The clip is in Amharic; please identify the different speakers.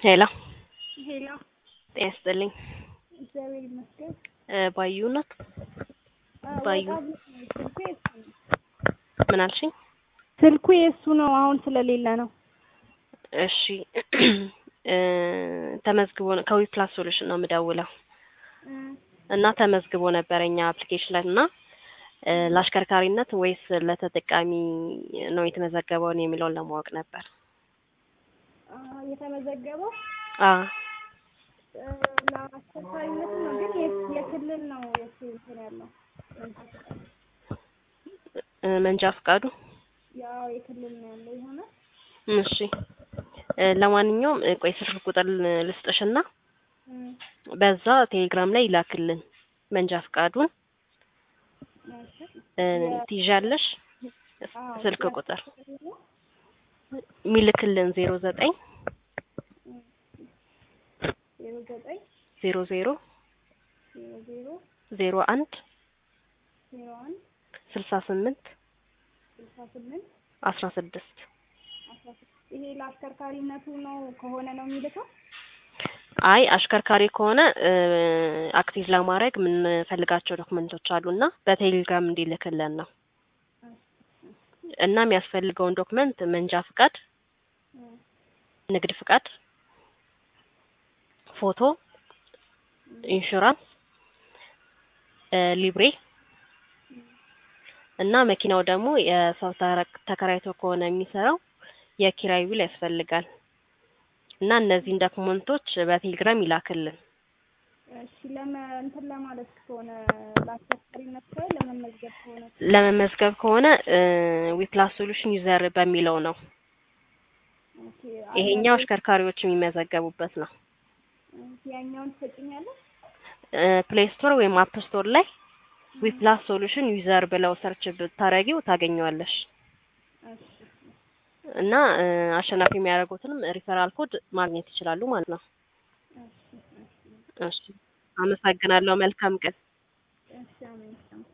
Speaker 1: ሄሎ
Speaker 2: ሄሎ
Speaker 1: ጤና ይስጥልኝ።
Speaker 2: እግዚአብሔር ይመስገን።
Speaker 1: እ ባዩ ናት? ባዩ
Speaker 2: ወጣ ብሎ ነው። ስልኩ የእሱ ነው።
Speaker 1: ምን አልሽኝ?
Speaker 2: ስልኩ የእሱ ነው። አሁን ስለሌለ ነው።
Speaker 1: እሺ እ ተመዝግቦ ነው ከዊ ፕላስ ሶሉሽን ነው የምደውለው
Speaker 2: እ
Speaker 1: እና ተመዝግቦ ነበር እኛ አፕሊኬሽን ላይ እና እ ለአሽከርካሪነት ወይስ ለተጠቃሚ ነው የተመዘገበውን የሚለውን ለማወቅ ነበር።
Speaker 2: አ የተመዘገበው
Speaker 1: አ
Speaker 2: እ ለአስቸኳሪነት ነው፣ ግን የ- የክልል ነው የእሱ እንትን ያለው
Speaker 1: እ መንጃ ፈቃዱ
Speaker 2: ያው የክልል ነው ያለው የሆነ
Speaker 1: እሺ እ ለማንኛውም እ ቆይ ስልክ ቁጥር ልስጥሽና
Speaker 2: እ
Speaker 1: በዛ ቴሌግራም ላይ ይላክልን መንጃ ፈቃዱን
Speaker 2: እሺ
Speaker 1: እ ትይዣለሽ
Speaker 2: አዎ
Speaker 1: ስልክ ቁጥር የሚልክልን ዜሮ ዘጠኝ
Speaker 2: ዜሮ ዘጠኝ
Speaker 1: ዜሮ ዜሮ
Speaker 2: ዜሮ ዜሮ
Speaker 1: ዜሮ አንድ
Speaker 2: ዜሮ አንድ
Speaker 1: ስልሳ ስምንት
Speaker 2: ስልሳ ስምንት
Speaker 1: አስራ ስድስት
Speaker 2: አስራ ስድስት ይሄ ለአሽከርካሪነቱ ነው ከሆነ ነው የሚልከው?
Speaker 1: አይ አሽከርካሪ ከሆነ እ አክቲቭ ለማድረግ የምንፈልጋቸው ዶክመንቶች አሉና በቴሌግራም እንዲልክልን ነው እና የሚያስፈልገውን ዶክመንት መንጃ ፍቃድ፣
Speaker 2: እ
Speaker 1: ንግድ ፍቃድ፣ ፎቶ፣ ኢንሹራንስ፣ እ ሊብሬ እና መኪናው ደግሞ የሰው ተረ- ተከራይቶ ከሆነ የሚሰራው የኪራይ ውል ያስፈልጋል እና እነዚህን ዶክመንቶች በቴሌግራም ይላክልን።
Speaker 2: እሺ ለመ እንትን ለማለት ከሆነ ለአሽከርካሪነት ከሆነ ለመመዝገብ ከሆነ
Speaker 1: ለመመዝገብ ከሆነ ዊፕላስ ሶሉሽን ዩዘር በሚለው ነው።
Speaker 2: ኦኬ
Speaker 1: ይሄኛው አሽከርካሪዎች የሚመዘገቡበት ነው።
Speaker 2: ያኛውን ትሰጭኛለሽ?
Speaker 1: ፕሌይ ስቶር ወይም አፕ ስቶር ላይ ዊፕላስ ሶሉሽን ዩዘር ብለው ሰርች ብታረጊው ታገኘዋለሽ።
Speaker 2: እሺ
Speaker 1: እና እ አሸናፊ የሚያደርጉትንም ሪፈራል ኮድ ማግኘት ይችላሉ ማለት ነው።
Speaker 2: እሺ እሺ
Speaker 1: እሺ አመሰግናለሁ። መልካም ቀን።
Speaker 2: እሺ አሜን።